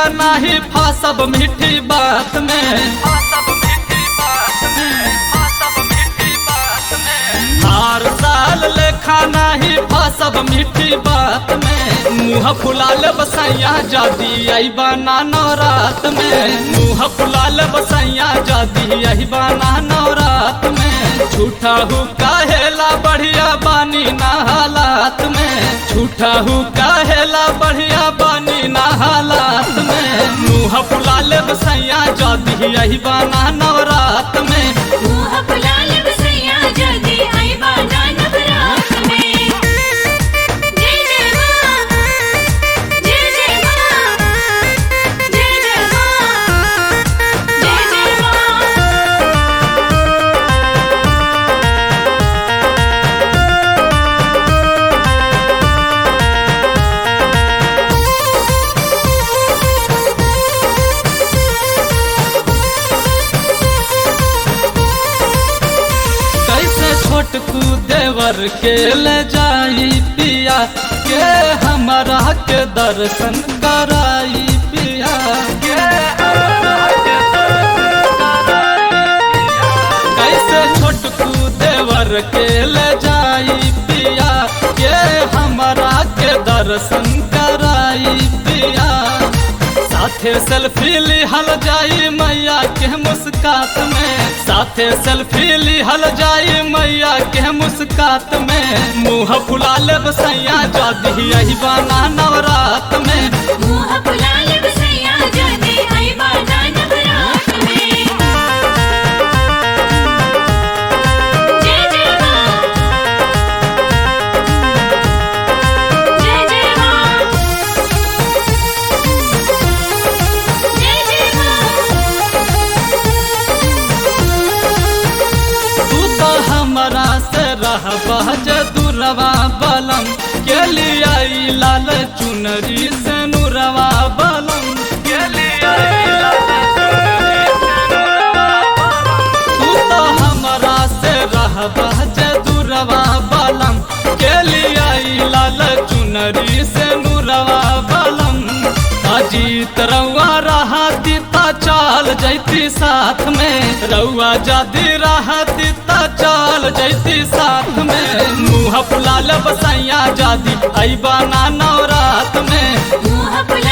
नाही फासब मीठी बात में हर साल लेखा नाही फासब मीठी बात में मुँह फुलाल बसैया जादी आई बना नवरात में मुँह फुलाल बसैया जादी आई बना नवरात में झूठा हूँ काहेला बढ़िया बानी ना हालात में झूठा हूँ काहेला बढ़िया बानी ना हालात में मुँह फुलाल बसैया जादी आई बना नवरात में मुँह फुलाल बसैया जल्दी आई बाजा नवरात में जय जय माँ जय जय माँ जय जय माँ जय जय माँ कैसे छोटकू देवर के ले जाई पिया के हमारा के दर्शन कराई पिया के हमरा के दर्शन कराई पिया। कैसे छोटकू देवर के ले जाई पिया के हमारा के दर्शन कराई पिया साथे सेल्फी लिहल जाई मैया के मुस्कात में साथे सेल्फी लिहल जाई मैया के मुस्कात में मुँह फुलाल बसैया जादी यही बाना नवरात में मुँह फुलाल बसैया जल्दी आई बाजा नवरात में जय जय माँ जय जय माँ जय जय तू तो हमरा से रह जे दुरवा बलम के लिए आई लाल चुनरी से नुरवा बलम के लिए आई लाल चुनरी से नुरवा बलम। तू तो हमरा से रह जे दुरवा बलम के लिए आई लाल चुनरी से नुरवा बलम अजीत रउआ रहती ता चाल जैती साथ में रउआ जादी रहती ता चाल जैती साथ में मुँह फुलाल बसैया जादी आई बना नवरात में मुँह फुलाल